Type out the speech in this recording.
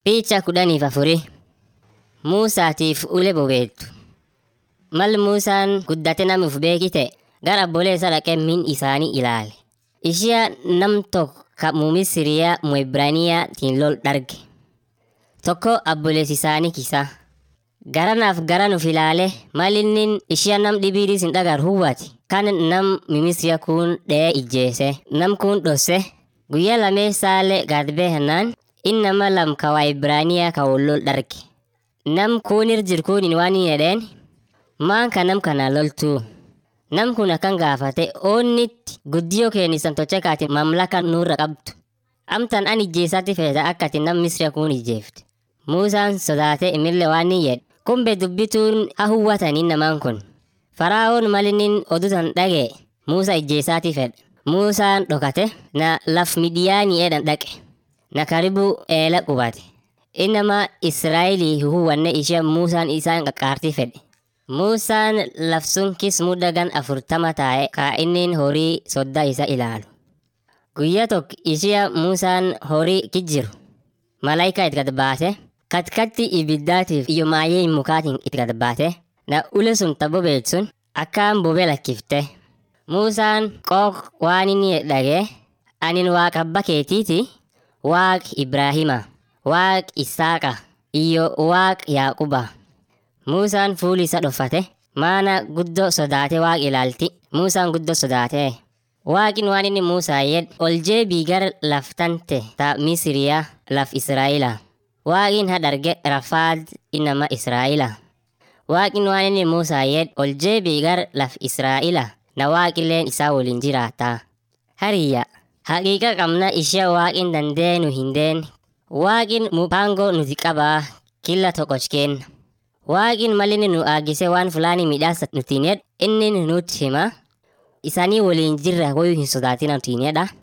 Picha kudhaniif afurii Muusaatiif ule bobeettu. Mal Muusaan guddate nama uf beekite gara obboleessa dhaqee min isaanii ilaale. Ishia nam tokko ka Misiriyaa mu Ibraaniyaatiin lol dharge. Tokko obboleessi isaanii kisa. Garanaaf garan uf ilaale mal inni ishia nam dhibiidis hin dhagar huwwati. Kan nam Misiriyaa kun dhee ijjeese. Nam kun dhosse guyyaa lameessaalee gad beeknaan inni nama lam ka waa Ibraaniyaa ka wal lol dharge. Nam kunir jir kun waan hin jedheen maan ka nam kana loltuu. Nam kun akkan gaafate oonnitti guddiyoo keenisan tocha kaati mamlaka nurra qabdu. Amtan an ijjeesatti feeta akka ati nam Misiriyaa kun ijjeefte. Muusaan sodaate imillee waan hin jedhe. Kumbe dubbituun ha huwwatanii namaan kun. Faraa'oon malinin odutan dhage Muusaa ijjeesaati fedhe. Muusaan dhokate na laf midiyaanii edhan dhaqe. Na karibu eela qubate. Innama Israa'elii huwwanne ishee Muusaan isaan qaqqaartii fedhe. Muusaan lafsun kis muddagan afurtama taa'e ka innin horii sodda isa ilaalu. Guyyaa tokko ishee Muusaan horii kijjiru. Malaayikaa itti gad baase. Katkatti ibiddaatiif iyo maayyee mukaatiin itti gad baate. Na ule sun ta bobeet sun akkaan bobee lakkifte. Muusaan qooq waan inni dhagee anin waaqa abba keetiiti waaq Ibraahima waaq Isaaqa iyo waaq Yaaquba. Muusaan fuuli isa dhoffate maana guddoo sodaate waaq ilaalti. Muusaan guddoo sodaate. Waaqin waan inni Muusaa yed ol jeebii gara laftante ta Misiriyaa laf Israa'ila. Waaqin hadharge rafaad inama Israa'ila. Waaqin waan inni Muusaa yed ol jeebii gara laf Israa'ila na waaqilleen isaa waliin jiraata. Hariyya haqiiqa qabna ishee waaqin dandeenu hindeen. Waaqin mupango nuti qabaa killa tokkoch kenna. Waaqin malini nu aagise waan fulaani midhaasa nutiin jedhu inni nutti hima. Isaanii waliin jirra hoyuu hin sodaatina nutiin jedha.